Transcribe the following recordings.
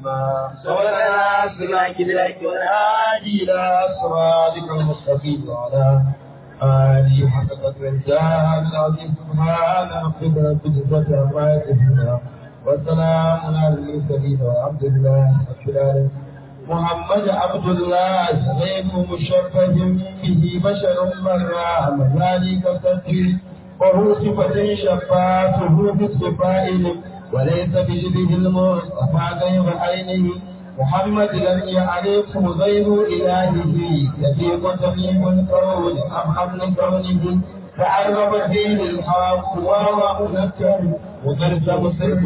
الحسنى سولنا سلاك لك والهادي إلى صراطك المستقيم وعلى آله حق قدر الجاه العظيم سبحان ربك رب العزة عما يصفون والسلام على المرسلين والحمد لله رب العالمين محمد عبد الله غير مشرف به بشر مرة ذلك التدبير وهو صفة شفاته بالصفائل وليس بشبه المصطفى غير عينه محمد لم يعرفه غير إلهه يفيق تميم الكون أم حمل كونه تعرف فيه الحق وهو منكر وقد تبصر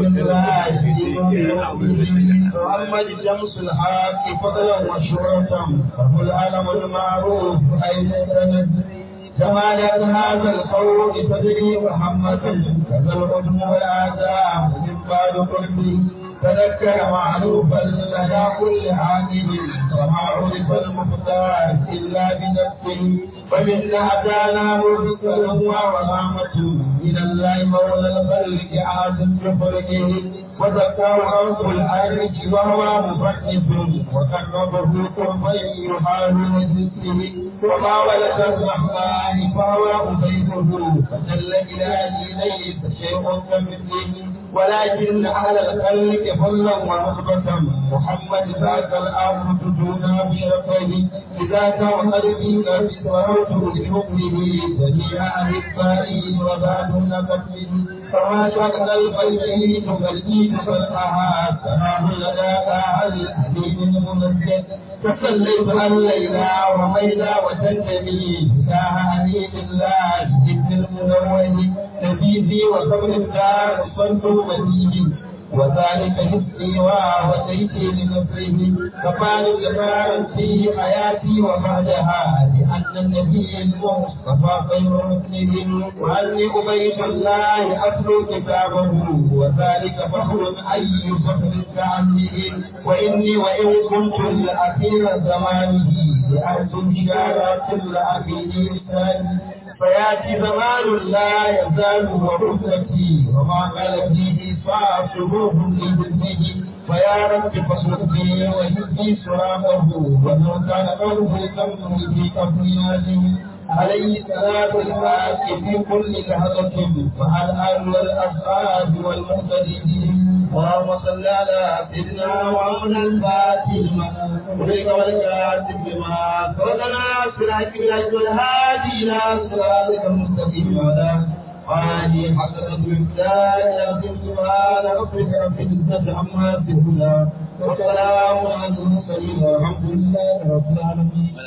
محمد شمس الحق فضلا وشهرة فهو العلم المعروف أين تنزل جمالات هذا القول تدري محمد كذا العلم والآداب من بعد قلبه تذكر معروفا لدى كل عاقل وما عرف المختار الا بنفسه فمنا اتانا مرسل ورحمه من الله مولى الخلق عاصم بخلقه وذكر رب العرش وهو مفنس وقربه قربا يحاول ذكره وما ولد الرحمن فهو أبيته فجل إلهي ليس شيء كمثله ولكن أهل الخلق فضلا ونخبة محمد ذاك الأمر دون بشرفه لذاك وقلبك بصوت لحكمه جميع أحبائه وبعد نقته فما شكل القلب تغليك فتحها سلام لدى الحليم الممجد تسليت الليلى وميلا وتنتمي ساها أمين الله ابن المنوه نبيذي وصبر الدار الصلب مديه وذلك حسني وهديتي لنصره فقال جبارا في حياتي وبعدها لأن النبي المصطفى خير مسلم وأني أبيت الله أتلو كتابه وذلك فخر أي فخر كعنه وإني وإن كنت لأخير زمانه لأرجو بشارات الأخير الثاني فياتي زمان لا يزال وحدتي وما قال فيه صاحبه لذنبه فيا رب فاصرفني وهدي سرامه ومن كان قلبه كمه في قبل عليه صلاة الحق في كل لحظة مع الآل والأصحاب والمهتدين اللهم صل على سيدنا وعلى الفاتحة وليك والكاتب بما صلنا سراك بالعز والهادي إلى صراطك المستقيم وعلى آله حق قدر الإمداد العظيم سبحان ربك رب العزة عما يصفون وسلام على المرسلين والحمد لله رب العالمين.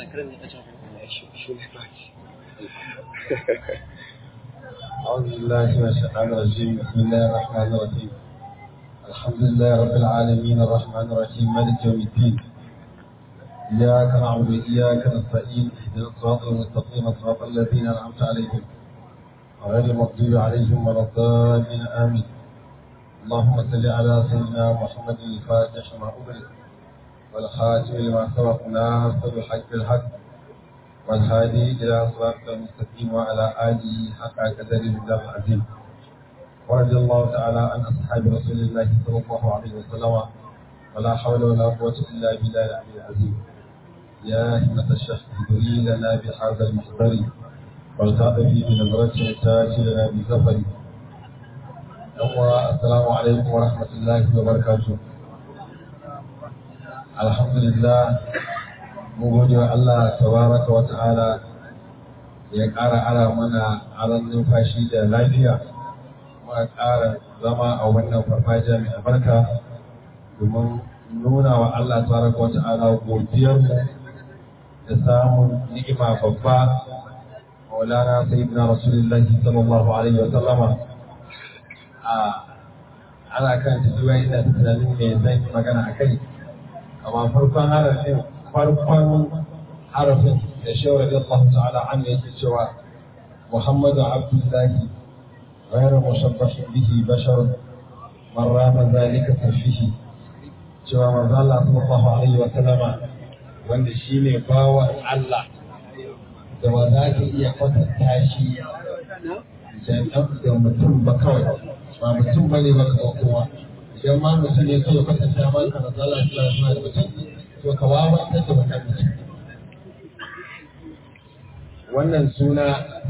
أعوذ بالله من الشيطان الرجيم بسم الله الرحمن الرحيم الحمد لله رب العالمين الرحمن الرحيم مالك يوم الدين إياك نعبد وإياك نستعين اهدنا الصراط المستقيم صراط الذين أنعمت عليهم غير المغضوب عليهم ولا الضالين آمين اللهم صل على سيدنا محمد الفاتح ما أغلق والخاتم لما سبق ناصر الحق بالحق والهادي إلى صراط المستقيم وعلى آله حق قدر الله العظيم ورضي الله تعالى عن أصحاب رسول الله صلى الله عليه وسلم ولا حول ولا قوة إلا بالله العلي العظيم يا همة الشيخ ادري لنا بهذا المحضر والتعطفي بنظرة تاتي لنا بسفر السلام عليكم ورحمة الله وبركاته الحمد لله mun gode wa Allah tabaraka wa ta'ala ya ƙara ara mana aron numfashi da lafiya kuma ƙara zama a wannan farfajiya mai albarka domin nuna wa Allah tabaraka wa ta'ala godiyarmu da samun ni'ima babba maulana sayyidina rasulullahi sallallahu alaihi wa sallama a ana kan tafiya ina tunanin me zan yi magana a kai amma farkon harafin farkon harafin da shawar da Allah ta'ala an yake cewa Muhammadu Abdullahi غير مشبه به بشر من رام ذلك تفيه cewa manzo Allah sallallahu alaihi wa sallama wanda shine bawan Allah da ba za ka iya kwatanta shi da mutum ba kawai ba mutum ba ne ba ka kowa idan ma mutum ne kawai kwatanta ma ka na zala shi suna da mutum to ka wawantar da wannan mutum wannan suna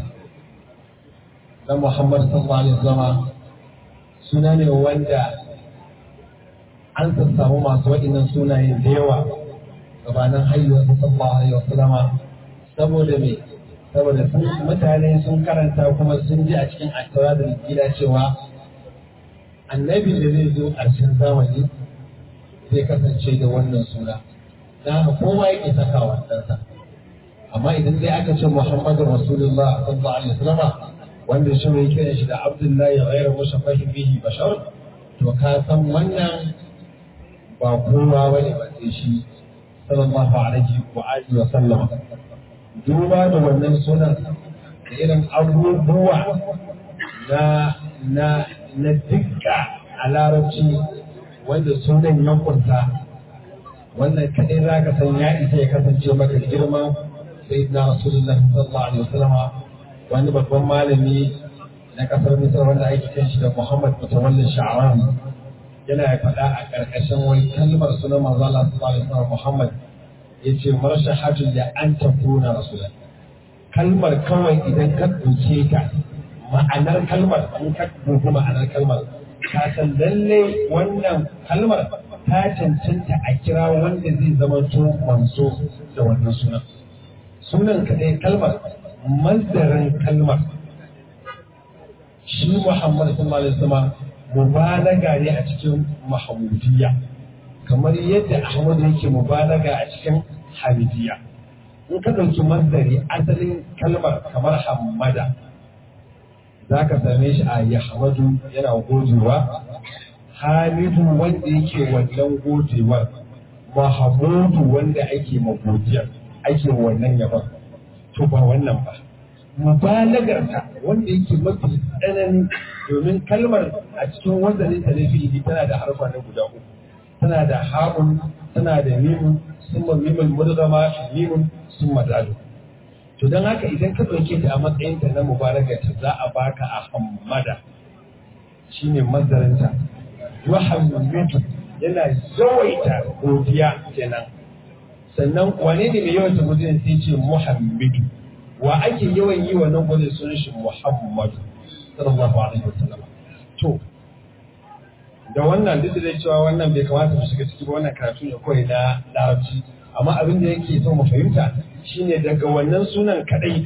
na Muhammad sallallahu alaihi wasallam suna ne wanda an samu masu waɗannan sunaye da yawa gabanin haihuwar sallallahu alaihi wasallama saboda me saboda sun mutane sun karanta kuma sun ji a cikin attaura da gida cewa annabi da zai zo ƙarshen zamani zai kasance da wannan suna don haka kowa yake saka wasansa amma idan dai aka ce muhammadu rasulullah sallallahu alaihi wasallama wanda shi mai kiran shi da abdullahi ghairu mushabbahin bihi bashar to ka san wannan ba kowa bane ba sai shi sallallahu alaihi wa alihi wa sallam duba da wannan sunan da irin abubuwa na na na dukka a larabci wanda sunan ya kunsa wannan kadai za ka san ya isa ya kasance maka girman sayyidina rasulullahi sallallahu alaihi wasallam wani babban malami na kasar misar wanda ake kan shi da muhammad mutawallin sha'arani yana faɗa a ƙarƙashin wani kalmar sunan manzo Allah sallallahu alaihi wasallam muhammad yace marshahatu da an takuna rasulan kalmar kawai idan ka ɗauke ta ma'anar kalmar in ka dubi ma'anar kalmar ka san lalle wannan kalmar ta cancanta a kira wanda zai zama to manzo da wannan sunan sunan kaɗai kalmar mazdarin kalmar shi Muhammad sallallahu alaihi wasallam mubalaga ne a cikin mahmudiyya kamar yadda Ahmad yake mubalaga a cikin hamidiyya in ka ɗauki mazdari asalin kalmar kamar hamada za ka same shi a yahmadu yana gojewa hamidu wanda yake wannan gojewar mahamudu wanda ake magodiyar ake wannan yaban to ba wannan ba mubalagarta wanda yake mafi tsanani domin kalmar a cikin wazanin ta na fi'ili tana da harfa na guda uku tana da ha'un tana da mimun summa mimul mudgama mimun summa dalu to don haka idan ka ɗauke ta a matsayin ta na mubalagarta za a baka a hammada shine mazarinta yuhammidu yana yawaita godiya kenan sannan wane ne mai yawaita godiya sai ce muhammadu wa ake yawan yi wannan godiya sunan shi muhammadu sallallahu alaihi wasallam to da wannan duk da cewa wannan bai kamata mu shiga ciki ba wannan karatu ne kawai na larabci amma abin da yake so mu fahimta shine daga wannan sunan kadai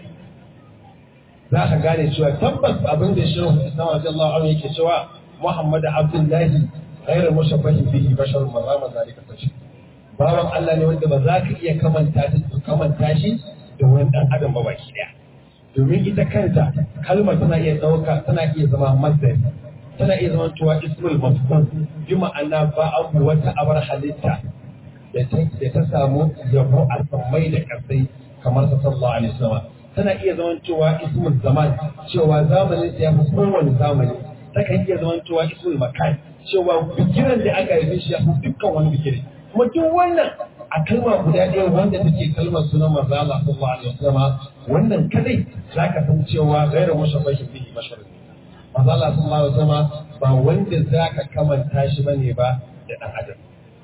za ka gane cewa tabbas abin da shehu islam radiyallahu anhu yake cewa muhammadu abdullahi غير مشبه به بشر مرام ذلك التشبيه bawan Allah ne wanda ba za ka iya kamanta kamanta shi da wani dan adam ba baki daya domin ita kanta kalmar tana iya dauka tana iya zama masdar tana iya zama cewa ismul mafhum bi ma'ana ba abu wata abar halitta da ta da ta samu yabo a sammai da kasai kamar sa sallallahu alaihi wasallam tana iya zama cewa ismul zaman cewa zamanin ya fi kowane zamani takan iya zama cewa ismul makan cewa bikiran da aka yi shi ya fi dukkan wani bikiri kuma duk wannan a kalma guda ɗaya wanda take kalmar sunan manzo Allah sallallahu alaihi wasallam wannan kadai zaka san cewa ghairu mushabbahin bihi bashar manzo Allah sallallahu alaihi wasallam ba wanda zaka kamanta shi bane ba da dan adam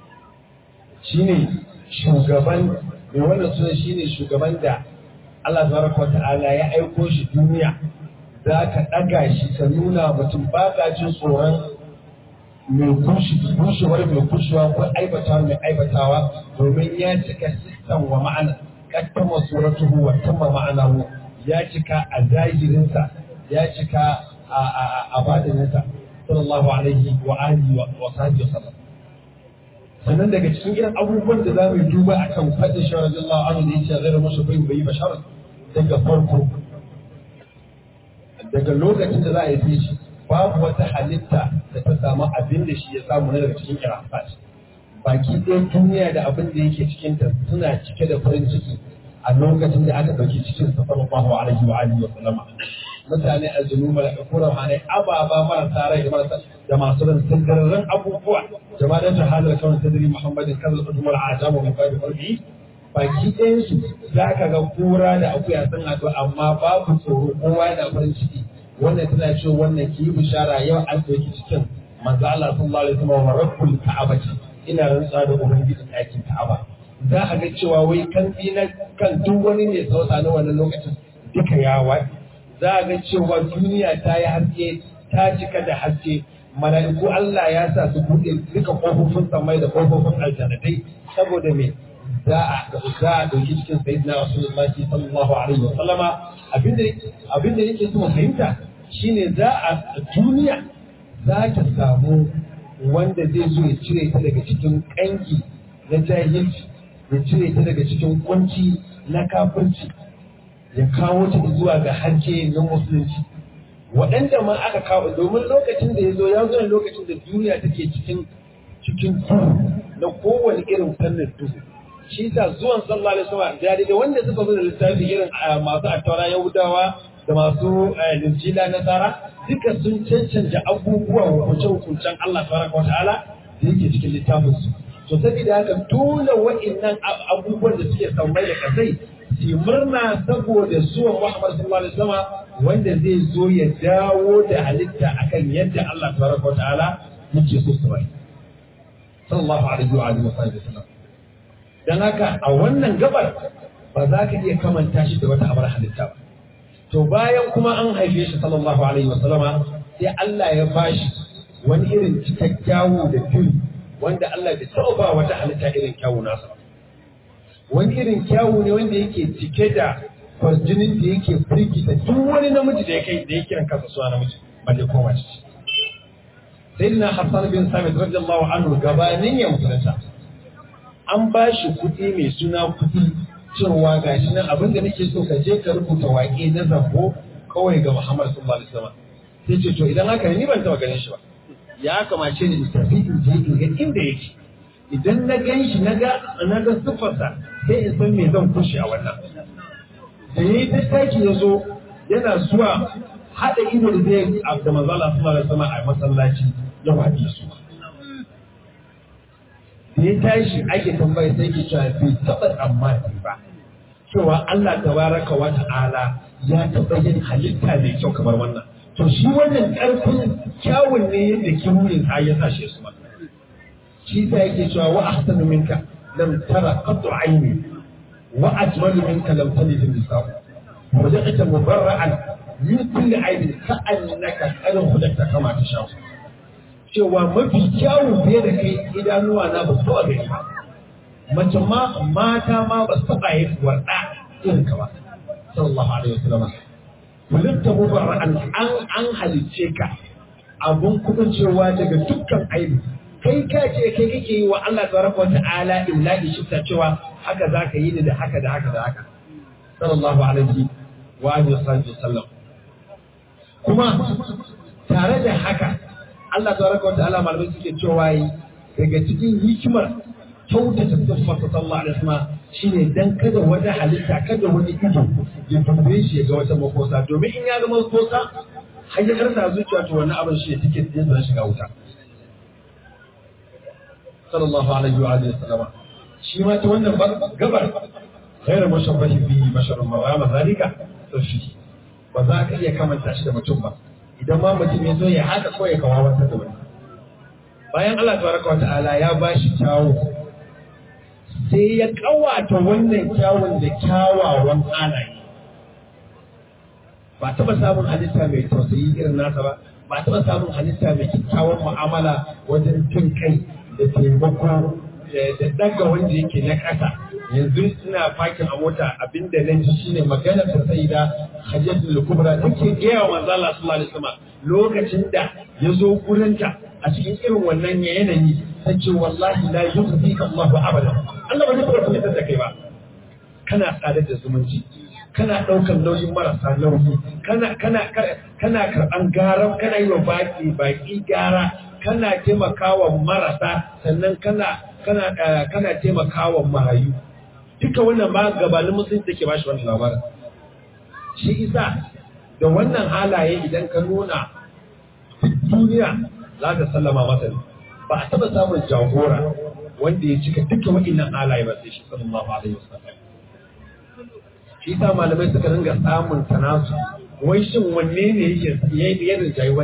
shine shugaban mai wannan sunan shine shugaban da Allah tabaraka ta'ala ya aiko shi duniya za ka ɗaga shi ka nuna mutum ba ka jin tsoron mai kushewar mai kushewa ko aibatawa mai aibatawa domin ya cika sistan wa ma'ana kattama suratuhu wa tamma ma'anahu ya cika a zahirinsa ya cika a batininsa sallallahu alaihi wa alihi wa sahbihi wasallam sannan daga cikin irin abubuwan da za mu yi duba akan fadin shi radiyallahu anhu da yace ghairu mushabbihin bai bashar daga farko daga lokacin da za a yi shi babu wata halitta da ta samu abin da shi ya samu na daga cikin irafat baki ɗaya duniya da abin da yake cikinta suna cike da farin ciki a lokacin da aka ɗauki cikin sa sallallahu alaihi wa alihi wa sallama mutane aljanu mala'iku rahmanai ababa marasa rai da marasa da masu ran sandararren abubuwa jama'a da halar kawai tadri muhammadin kazal udumar ajamu min babi farbi baki ɗayansu za ka ga kura da akuya sun haɗu amma babu tsoro kowa yana farin ciki wannan tana cewa wannan ki yi bishara yau an ɗauki cikin manzo Allah sallallahu alaihi wasallam wa rabbul ka'abati ina rantsa da ubangiji ɗakin ka'aba za a ga cewa wai kan na kan duk wani mai sauta na wannan lokacin duka ya waɗi za a ga cewa duniya ta yi haske ta cika da haske mala'iku Allah ya sa su buɗe duka ƙofofin samai da ƙofofin aljannatai saboda me za a za a ɗauki cikin sayyidina rasulullahi sallallahu alaihi wa sallama abinda abinda yake so fahimta shine za a duniya za ta samu wanda zai zo ya cire ta daga cikin ƙangi na jahilci ya cire ta daga cikin kunci na kafirci ya kawo ta zuwa ga harke na musulunci waɗanda ma aka kawo domin lokacin da ya zo ya zo ne lokacin da duniya take cikin cikin duhu na kowane irin fannin duhu shi sa zuwan sallallahu alaihi wasallam da da wanda suka zo da littafi irin masu attaura yahudawa da masu linjila nasara duka sun cancanta abubuwa hukunce-hukuncen Allah tabaraka wa ta'ala da yake cikin littafin su to saboda haka dole wa'annan abubuwan da suke sammai da kasai su murna saboda zuwan Muhammad sallallahu alaihi wasallam wanda zai zo ya dawo da halitta akan yadda Allah tabaraka wa ta'ala yake so su bai sallallahu alaihi wa alihi wasallam dan haka a wannan gabar ba za ka iya kamanta shi da wata abar halitta ba to bayan kuma an haife shi sallallahu alaihi wasallama sai Allah ya bashi wani irin cikakkiyawo da fili wanda Allah bai taɓa ba wata halitta irin kyawu nasa wani irin kyawu ne wanda yake cike da kwarjinin da yake firgita duk wani namiji da ya kai da ya kiran kansa suna namiji ba dai koma ciki sayyidina Hassan bin Sabit radiyallahu anhu gabanin ya musulunta an ba shi kuɗi mai suna kuɗi cewa ga shi nan abin da nake so ka je ka rubuta waƙe na zambo kawai ga Muhammad sallallahu alaihi wasallam sai ce to idan haka ne ni ban taɓa ganin shi ba ya kamace ni in tafi in je in ga inda yake idan na gan shi na ga na ga siffarsa sai in san me zan kushe a wannan da yayi tattaki ya zo yana zuwa haɗa ido da zai da manzo Allah sallallahu alaihi wasallam a masallaci ya waɗi su da ya tashi ake tambayi sai ke cewa bai taɓa tsammani ba cewa Allah tabaraka wa ta'ala ya taɓa yin halitta mai kyau kamar wannan to shi wannan ƙarfin kyawun ne yadda kiruyin ha ya sashe su ba shi ta yake cewa wa ahsanu minka lam tara qattu aini wa ajmalu minka lam talid nisa'u wa ja'ata mubarra'an min kulli aibin ka'annaka qad khulaqta kama tasha cewa mafi kyawun fiye da kai idanuwa na ba su taɓa gani ba mace ma mata ma ba su taɓa yin warɗa irin ka ba sallallahu alaihi wasallam kulinta mubarra'an an an halicce ka abun kuma cewa daga dukkan aibi kai ka ce kai kake yi wa Allah tabaraka wata'ala illahi shifta cewa haka zaka yi ni da haka da haka da haka sallallahu alaihi wa alihi wasallam kuma tare da haka Allah tabaraka wata'ala malamai suke cewa yi daga cikin hikimar kyautata siffarsa sallallahu alaihi wasallam shine dan kada wata halitta kada wani ido ya tambaye shi ya ga wata makosa domin in ya ga makosa har ya karsa zuciya to wannan abin shi ya tike din zan shiga wuta sallallahu alaihi wa alihi wasallama shi ma ta wannan gabar ghairu mushabbahi bi basharun ma ma zalika sashi ba za ka iya kamanta shi da mutum ba idan ma mutum ya zo ya haka ko ya kawawantar da wani bayan Allah tabaraka wa ta'ala ya bashi kyawu sai ya kawata wannan kyawun da kyawawan halaye ba taɓa samun halitta mai tausayi irin nasa ba ba taɓa samun halitta mai kyakkyawan mu'amala wajen jin kai da taimako da daga wanda yake na ƙasa yanzu ina fakin a mota abinda na ji shine magana ta sai da hajjatul kubra take gaya wa manzo Allah sallallahu alaihi wasallam lokacin da ya zo gurinta a cikin irin wannan yanayi ta ce wallahi la yukhzika Allahu abada Allah ba zai fara fitar da kai ba kana tsadar da zumunci kana ɗaukar nauyin marasa nauyi kana kana kana karɓan garan kana yi wa baki baki gara kana taimakawa marasa sannan kana kana kana taimakawa marayu duka wannan ba gabanin musulunci take bashi wannan labarin shi isa da wannan halaye idan ka nuna duniya za ta sallama masa ne ba a taɓa samun jagora wanda ya cika duka wa'innan halaye ba sai shi sallallahu alaihi wasallam shi sa malamai suka ringa samun tanasu wai shin wanne ne yake yayi da rinjayi wani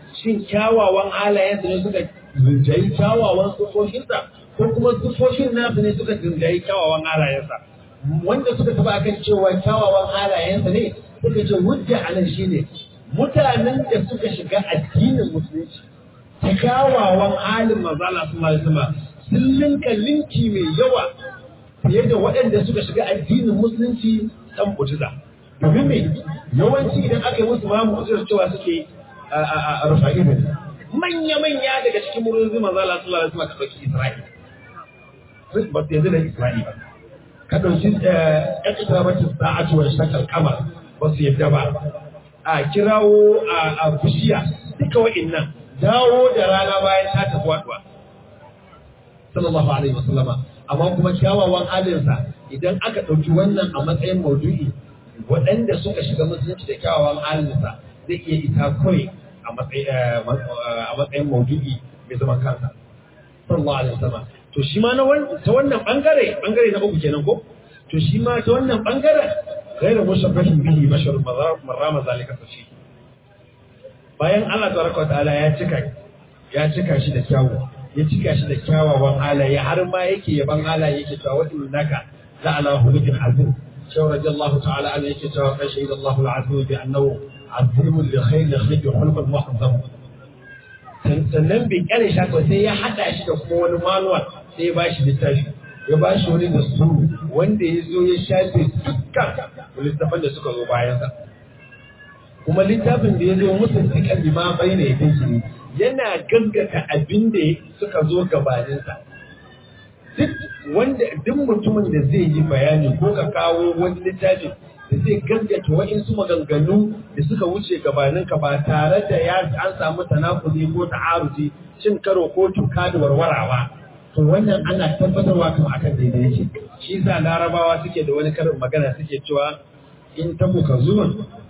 shin kyawawan halayensa ne suka rinjayi kyawawan sufofinsa ko kuma sufofin nasu ne suka rinjayi kyawawan halayensa wanda suka taba akan cewa kyawawan halayensa ne suka ce hujja a nan shine mutanen da suka shiga addinin musulunci ta kyawawan halin manzo Allah sallallahu alaihi wasallam sun linka linki mai yawa fiye da waɗanda suka shiga addinin musulunci dan mu'jiza domin me yawanci idan aka yi musu ma mu'jizar cewa suke a rufa'i ne manya-manya daga cikin murin manzo Allah sallallahu alaihi wasallam ka dauki Isra'il ba su yanzu da Isra'il ba ka dauki ya kitabatu sa'atu wa shakal kamar ba su yadda ba a kirawo a bishiya duka wa'innan dawo da rana bayan ta tafi waduwa sallallahu alaihi wasallama amma kuma kyawawan halinsa idan aka ɗauki wannan a matsayin maudu'i waɗanda suka shiga musulunci da kyawawan halinsa zai iya isa kawai a matsayin maudu'i mai zaman kansa sallallahu alaihi wasallam to shi ma ta wannan bangare bangare na uku kenan ko to shi ma ta wannan bangaren غير مشبه به بشر مرام ذلك فشي bayan Allah tabaraka ta'ala ya cika ya cika shi da kyawu ya cika shi da kyawawan halaye har ma yake yaban halaye yake cewa wa innaka la ala khuluqin azim shaw radiyallahu ta'ala an yake cewa kai shahid Allah al-azim bi annahu azim li khayr khayr khulqan muhazzam sannan bai kare shi ko sai ya hada shi da kuma wani manual sai ya bashi littafi ya bashi wani dasuru wanda ya zo ya shafe dukkan littafan da suka zo bayansa kuma littafin da ya zo musu cikin lima bai ne yake yana gaggata abin da suka zo gabaninsa duk wanda duk mutumin da zai yi bayani ko ka kawo wani littafi da zai gaggata wa'insu maganganu da suka wuce gabaninka ba tare da ya an samu tanakuli ko ta'aruzi cin karo ko tuka da warwarawa to wannan ana tabbatarwa kan akan daidai yake shi yasa larabawa suke da wani karin magana suke cewa in ta muka zuwa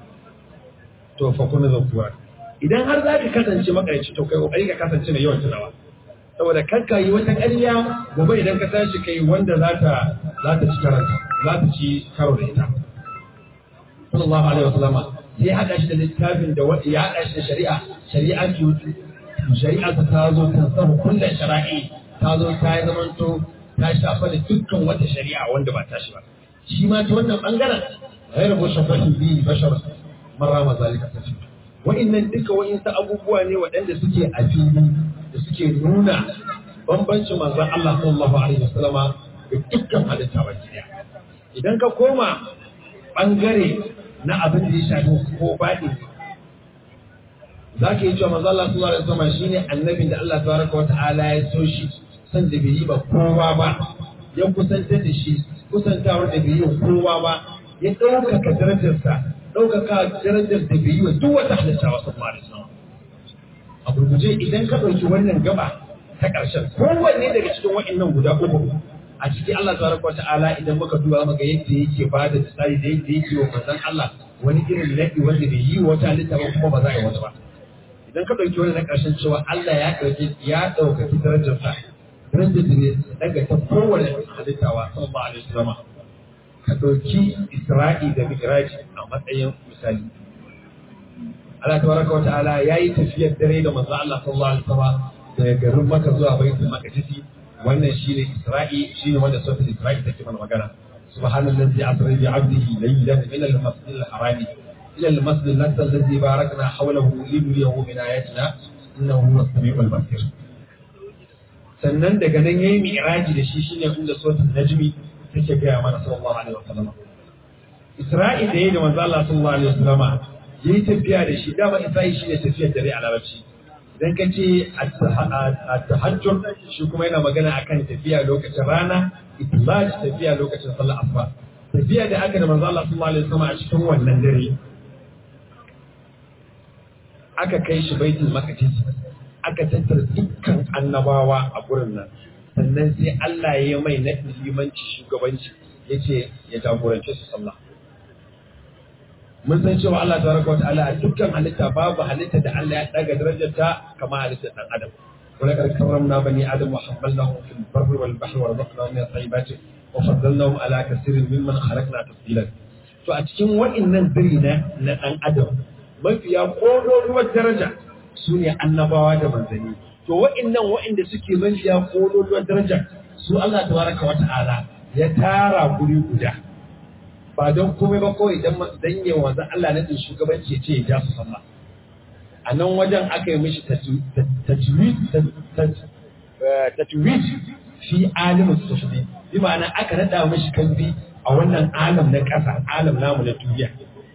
to fa kuna zakuwa idan har za ka kasance makarici to kai kokari ka kasance mai yawan tunawa saboda kan ka yi wata ƙarya gobe idan ka tashi kai wanda za ta za ta ci karanta za ta ci karo da ita sallallahu alaihi wasallam sai hada shi da littafin da wanda ya hada shi da shari'a shari'a ki shari'a ta zo ta sabu kullun shara'i ta zo ta yi zamanto ta shafa da dukkan wata shari'a wanda ba ta shi ba shi ma ta wannan bangaren ghairu mushabbahin bi bashar marama zalika tafi wa'annan duka wa'insu abubuwa ne waɗanda suke a fili da suke nuna bambancin manzon Allah sallallahu alaihi wasallama da dukkan halitta baki daya idan ka koma bangare na abin da ya shafi ko baɗi za ka yi cewa manzon Allah sallallahu alaihi wasallama shine annabin da Allah tabaraka wa ta'ala ya so shi san da bai yi ba kowa ba ya kusantar da shi kusantawar da bai yi kowa ba ya ɗaukaka darajarsa ɗaukaka darajar da bai yi wa duk wata halitta wasu mara sama. A gurguje idan ka ɗauki wannan gaba ta ƙarshen kowanne daga cikin wa'innan guda uku a ciki Allah tabaraka wa ta'ala idan muka duba muga yadda yake ba da tsari da yadda yake wa manzon Allah wani irin naɗi wanda bai yi wata halitta ba kuma ba za a yi wata ba. Idan ka ɗauki wannan na ƙarshen cewa Allah ya ɗauki ya ɗaukaki darajarsa darajar da ne daga ta kowane halittawa sallallahu alaihi wasallam ka ɗauki Isra'i da Mi'raji a matsayin misali. Allah tabaraka wa ta'ala yayi tafiyar dare da manzo Allah sallallahu alaihi wasallam daga garin Makka zuwa Baitul Maqdis wannan shine Isra'i shine wanda sautin Isra'i take mana magana. Subhanallazi asra bi 'abdihi laylan min al-masjid al-haram ila al-masjid al-aqsa alladhi barakna hawlahu linuriyahu min ayatina innahu huwas samiul basir. Sannan daga nan yayi mi'raji da shi shine inda sautin Najmi take gaya mana sallallahu alaihi wasallam Isra'i da yayi da manzo Allah sallallahu alaihi wasallama yayi tafiya da shi dama Isra'i shine tafiyar dare a larabci idan ka ce at-tahajjud shi kuma yana magana akan tafiya lokacin rana itlaj tafiya lokacin sallar asuba tafiya da aka da manzo Allah sallallahu alaihi wasallama a cikin wannan dare aka kai shi baitul maqdis aka tattara dukkan annabawa a gurin nan sannan sai Allah ya mai na limanci shugabanci ya ce ya jagorance su sallah. Mun san cewa Allah tabaraka wata'ala a dukkan halitta babu halitta da Allah ya daga darajarta kama halittar ɗan Adam. Wala kar karramna bani Adam wa hammalnahum fil barri wal bahri wa razaqnahum min at-tayyibati wa faddalnahum ala kaseerin mimman khalaqna tafdilan. To a cikin wa'innan diri na na ɗan Adam mafiya ƙololuwar daraja su ne annabawa da manzanni to wa'annan wa'anda suke mafiya kololuwar daraja su Allah tabaraka wa ta'ala ya tara guri guda ba don komai ba kawai dan dan yi wanzan Allah na shugabanci ya ce ya ja su sallah a nan wajen aka yi mishi tajwid fi alimin sufdi bi ma'ana aka nada mishi kalbi a wannan alam na ƙasa alam namu na duniya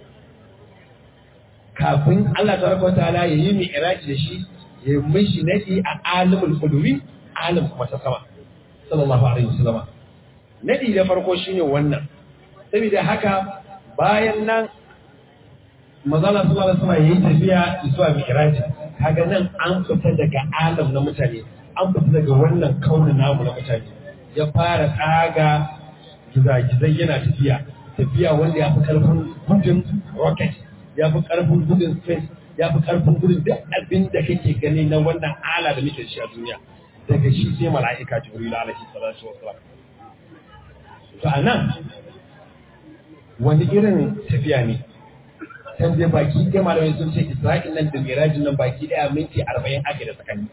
kafin Allah tabaraka wataala ya yi mi iraji da shi ya mishi nadi a alimul qulubi alim kuma ta sama sallallahu alaihi wasallama nadi da farko shine wannan saboda haka bayan nan mazala sallallahu alaihi wasallam yayi tafiya zuwa mi'raji kaga nan an fita daga alam na mutane an fita daga wannan kaunin namu na mutane ya fara tsaga gizagizai yana tafiya tafiya wanda ya fi karfin gudun rocket ya fi karfin gudun space ya fi karfin gudun duk abin da kake gani na wannan ala da muke shi a duniya daga shi sai mala'ika jibril alaihi salatu wasalam to anan wani irin tafiya ne can dai baki ɗaya malamai sun ce isra'il nan da mirajin nan baki ɗaya minti arba'in ake da tsakani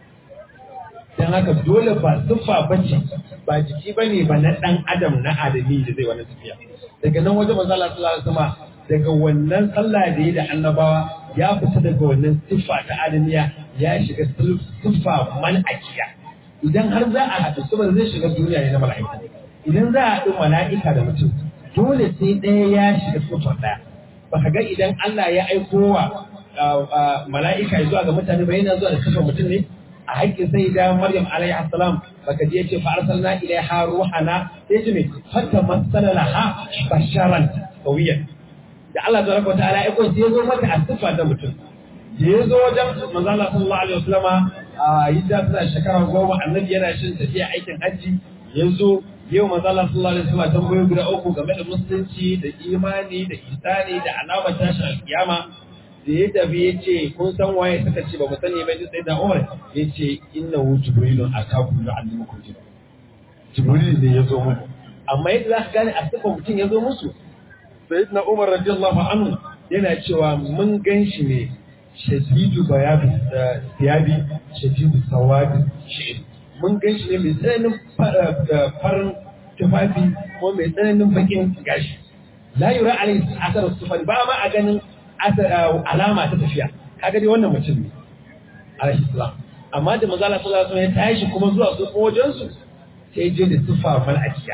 don haka dole ba siffa ba ce ba jiki ba ne ba na ɗan adam na adami da zai wani tafiya daga nan wajen manzo Allah sallallahu alaihi wasallam daga wannan sallah da yi da annabawa ya fita daga wannan siffa ta adamiya ya shiga siffa mal'akiya idan har za a haɗu saboda zai shiga duniya ne na mala'ika idan za a haɗu mala'ika da mutum dole sai ɗaya ya shiga siffar ɗaya baka ga idan Allah ya aiko wa mala'ika zuwa ga mutane ba yana zuwa da kashe mutum ne a haƙƙin sai da Maryam alaihi assalam baka je ce fa arsalna ilaiha ruhana sai ce me hatta masala laha basharan qawiyan da Allah tabaraka wa ta'ala ya aiko sai zo mata a siffa ta mutum da ya zo wajen manzo Allah sallallahu alaihi wasallama a yadda suna shekara goma annabi yana shin tafiya aikin hajji ya zo yau manzo Allah sallallahu alaihi wasallam tambayoyi guda uku game da musulunci da imani da isani da alamar tashin alkiyama da ya tafi ya ce kun san waye suka ce ba mu sani ba sai da Umar ya ce inna hu jibrilun atakum yu'allimukum din jibril ne ya zo muku amma yadda za ka gane a sifa mutum ya zo musu sayyidina Umar radiyallahu anhu yana cewa mun gan shi ne shadidu bayabi siyabi shadidu sawadi shi'ri mun gan shi ne mai tsananin farin tufafi ko mai tsananin bakin gashi la yura alai asar sufan ba ma a ganin alama ta tafiya kaga dai wannan mutum ne alaihi salam amma da manzo Allah sallallahu alaihi wasallam ya tashi kuma zuwa su wajen su sai je da tufa malakiya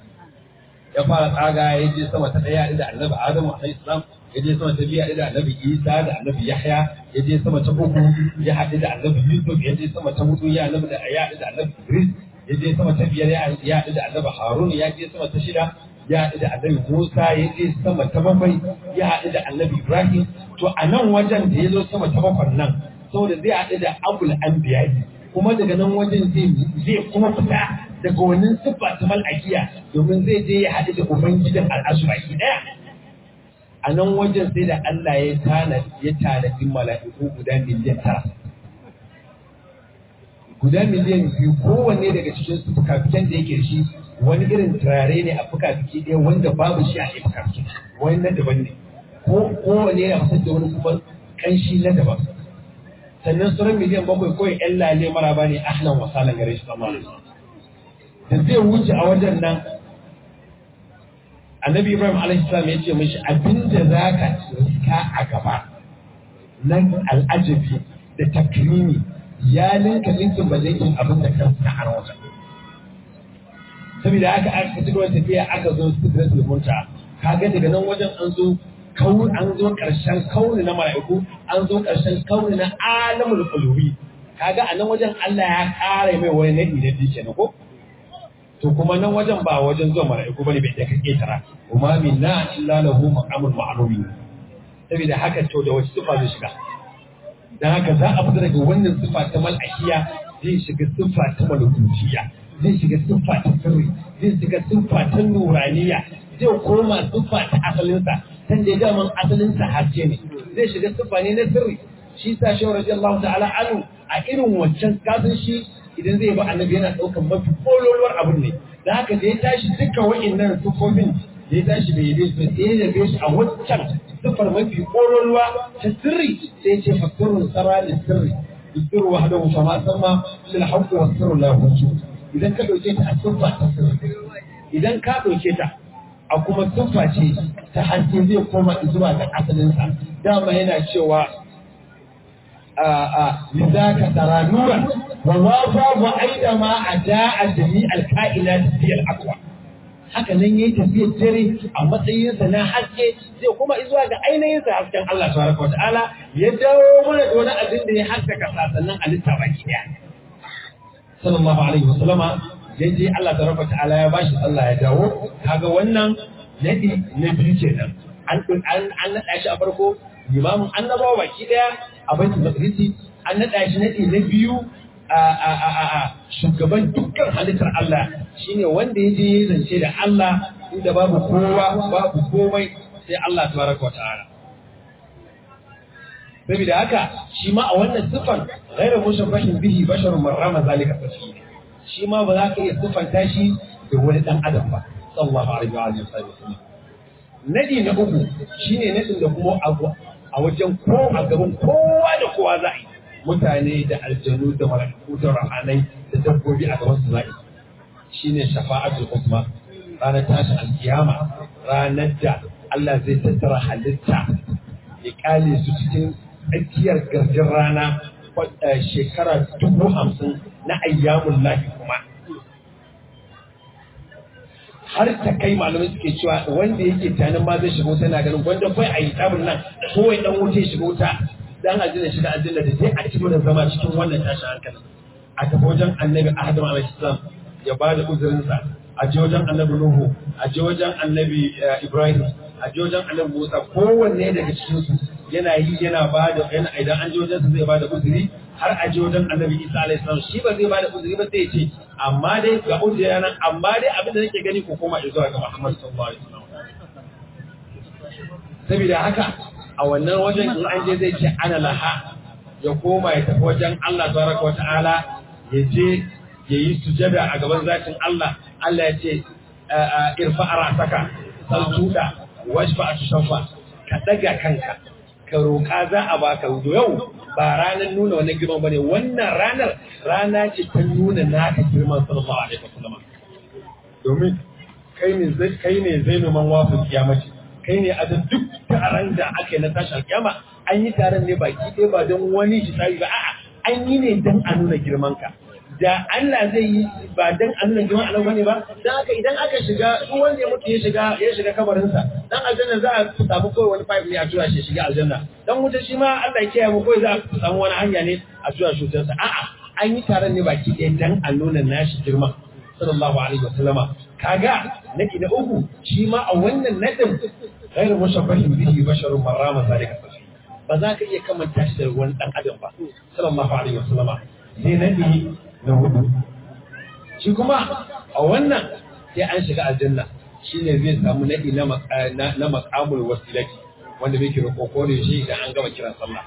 ya fara tsaga ya je sama ta daya da annabi Adamu alaihi salam ya je sama ta biya da annabi Isa da annabi Yahya ya je sama ta uku ya haɗu da annabi Yusuf ya je sama ta hudu ya annabi da ya haɗu da annabi Idris ya je sama ta biyar ya haɗu da annabi Harun ya je sama ta shida ya haɗu da annabi Musa ya je sama ta bakwai ya haɗu da annabi Ibrahim to a nan wajen da ya zo sama ta bakwai nan saboda zai haɗu da abul anbiya kuma daga nan wajen zai kuma fita daga wannan siffa ta mal'akiya domin zai je ya haɗu da ubangidan al'asu baki ɗaya a nan wajen sai da Allah ya tana ya tanadi mala'iku guda miliyan tara guda miliyan biyu kowanne daga cikin su fukafiken da yake shi wani irin turare ne a fukafiki ɗaya wanda babu shi a ɗaya fukafiki wani na daban ne ko kowanne yana fitar da wani kuma ƙanshi na daban sannan sauran miliyan bakwai kawai ƴan lale maraba ne ahlan wasalan gare shi sama da zai wuce a wajen nan annabi ibrahim alaihissalam ya ce mishi abinda za ka riska a gaba nan al'ajabi da takrimi ya linka linkin ba linkin abin da kan sa a wajen saboda haka aka ci gaba tafiya aka zo sidratul munta kaga daga nan wajen an zo kauni an zo karshen kauni na mala'iku an zo karshen kauni na alamul qulubi kaga a nan wajen Allah ya kare mai wani nadi da dike ne ko to kuma nan wajen ba wajen zuwa mala'iku bane bai take ketara kuma minna illa lahu maqamul ma'lumi saboda haka to da wace sifa zai shiga dan haka za a fita daga wannan sifa ta mal'akiya zai shiga sifa ta malukutiya zai shiga sifa ta sirri zai shiga sifa ta nuraniya zai koma sifa ta asalinsa san da daman asalinsa haske ne zai shiga sifa ne na sirri shi sa shi radiyallahu ta'ala anhu a irin wancan kasan shi idan zai ba annabi yana ɗaukar mafi kololuwar abin ne da haka da ya tashi dukkan wa'innan sufofin da ya tashi bai yabe su sai ya yabe shi a wancan sifar mafi kololuwa ta sirri sai ya ce fasirun sara da sirri sirru wa hadahu fa ma sama lil haqqi wa sirru la hujju idan ka dauke ta a siffa ta sirri idan ka dauke ta a kuma siffa ce ta haske zai koma zuwa ga asalinsa dama yana cewa لذاك ترى نورا ووافى وأيضا ما أداء جميع الكائنات في الأقوى haka nan yayi tafiyar dare a matsayinsa na haske zai kuma zuwa ga ainihinsa hasken Allah subhanahu wataala ya dawo mana da wani abin da ya haskaka sasannin halitta baki daya sallallahu alaihi wasallama ya je Allah tabaraka wataala ya bashi Allah ya dawo kaga wannan nadi na biyu kenan an an naɗa shi a farko limamin annabawa baki daya a baitul maqdisi an naɗa shi naɗi na biyu a shugaban dukkan halittar Allah shine wanda ya je ya zance da Allah inda babu kowa babu komai sai Allah tabaraka wa ta'ala saboda haka shi ma a wannan sifan ghairu mushabbahin bihi basharun marrama zalika tasbih shi ma ba za ka iya sifanta shi da wani dan adam ba sallallahu alaihi wa alihi wasallam nadi na uku shine nadin da kuma a wajen ko a gaban kowa da kowa za a yi mutane da aljanu da mala'iku da rahanai da dabbobi a gaban su za a yi shine shafa'atul usma ranar tashin alkiyama ranar da Allah zai tattara halitta ya kale su cikin tsakiyar garjin rana shekara dubu hamsin na ayyamun lahi kuma har ta kai malamai suke cewa wanda yake tanin ma zai shigo tana ganin wanda kai a yi tabin nan kowai dan wuce shigo ta dan aljanna shiga aljanna da sai a ci da zama cikin wannan tashin hankali a tafi wajen annabi adam alaihi salam ya ba da uzurinsa a je wajen annabi nuhu a je wajen annabi ibrahim a je wajen annabi musa kowanne daga cikin su yana yi yana ba da yana idan an je wajen su zai ba da uzuri har a je wajen annabi isa alaihi salam shi ba zai ba da uzuri ba sai ya ce amma dai ga uzuri nan amma dai abin da nake gani ko koma zuwa ga muhammad sallallahu alaihi wasallam saboda haka a wannan wajen in an je zai ce ana laha ya koma ya tafi wajen Allah tabaraka wa ta'ala ya je ya yi sujada a gaban zatin Allah Allah ya ce irfa arasaka saltuda washfa atushafa ka daga kanka ka roƙa za a baka yau ba ranar nuna wannan girman bane wannan ranar rana ce ta nuna naka girman sallallahu alaihi wasallam domin kai ne zai kai ne zainuman wafu kiyamaci kai ne a da duk taron da aka yi na tashi alkiyama an yi taron ne baki ɗaya ba don wani hisabi ba a'a an yi ne don a nuna girman ka da Allah zai yi ba dan annan jiman Allah bane ba dan haka idan aka shiga duk wanda ya mutu ya shiga ya shiga kabarinsa dan aljanna za a samu kawai wani pipe ne a tura shi shiga aljanna dan wuta shi ma Allah ya kiyaye mu kawai za a samu wani hanya ne a tura shi wutarsa a'a an yi taron ne baki ɗaya dan a nuna nashi girma sallallahu alaihi wasallama kaga naki na uku shi ma a wannan nadin ghairu mushabbahin bihi basharun marrama zalika ba za ka iya kamanta shi da wani dan adam ba sallallahu alaihi wasallama sai nadi na hudu shi kuma a wannan sai an shiga aljanna shine zai samu nadi na maqamul wasilati wanda muke roƙo da shi idan an gama kiran sallah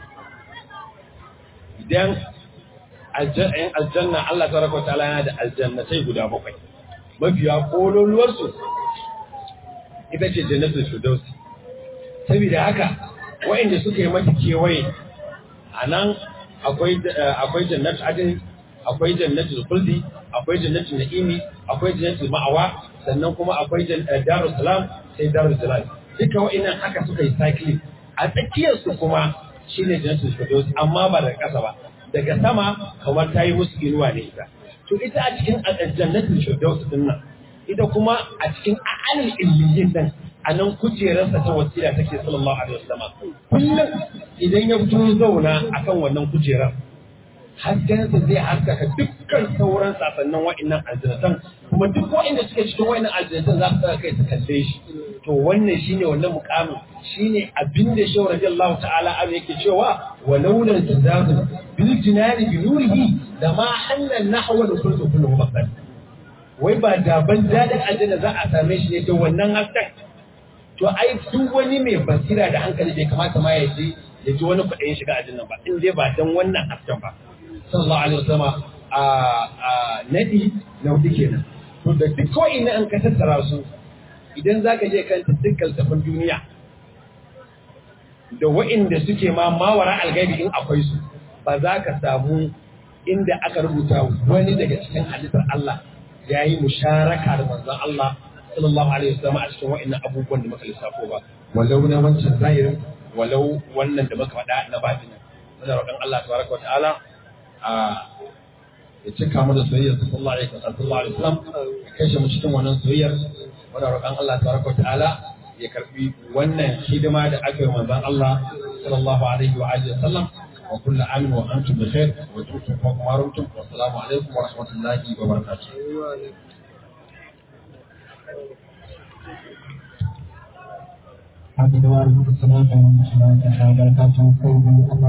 idan aljanna Allah tabaraka wa ta'ala yana da aljannatai guda bakwai mafiya kololuwar su ita ce jannatul firdaus saboda haka wa'inda suka yi mata kewaye anan akwai akwai jannatul adn akwai jannatul khuldi akwai jannatul na'imi akwai jannatul ma'awa sannan kuma akwai darus salam sai darus jalal duka wa'annan haka suka yi cycling a tsakiyar su kuma shine jannatul firdaus amma ba daga ƙasa ba daga sama kamar ta yi musu inuwa ne ita to ita a cikin jannatul firdaus din nan ita kuma a cikin a'alil illiyin nan a nan kujerarsa ta wasila take sallallahu alaihi wasallam kullum idan ya fito zauna akan wannan kujerar haskensa zai haskaka dukkan sauran sasannin wa'annan aljannatan kuma duk wa'anda suke cikin wa'annan aljannatan za su tsaya kai su kalle shi to wannan shine wannan mukamin shine abin da shehu radiyallahu ta'ala an yake cewa wa laulan tazazul bil jinani bi nurihi da ma hannan nahwa da kullu kullu mabdan wai ba da ban dadin aljanna za a same shi ne da wannan hasken to ai duk wani mai basira da hankali bai kamata ma ya ji ya ji wani kuɗin shiga aljanna ba in dai ba dan wannan hasken ba sallallahu alaihi wasallam a nadi na hudu kenan to da duk kawai na an ka tattara su idan za ka je kanta dukkan tafin duniya da wa'inda suke ma mawara algaibi in akwai su ba za ka samu inda aka rubuta wani daga cikin halittar Allah ya yi musharaka da manzon Allah sallallahu alaihi wasallam a cikin wa'annan abubuwan da muka lissafo ba walau na wancan zahirin walau wannan da muka faɗa na batinin muna roƙon Allah tabaraka wa ta'ala a ya cika mu da soyayyar sallallahu alaihi wasallam ya kashe mu cikin wannan soyayyar muna roƙon Allah tabaraka wa ta'ala ya karbi wannan hidima da aka yi manzon Allah sallallahu alaihi wa alihi wasallam wa kullu amin wa antum bi khair wa tutum fa kuma rumtum wa assalamu alaikum wa rahmatullahi wa barakatuh Amin wa alaikum assalam wa rahmatullahi wa barakatuh.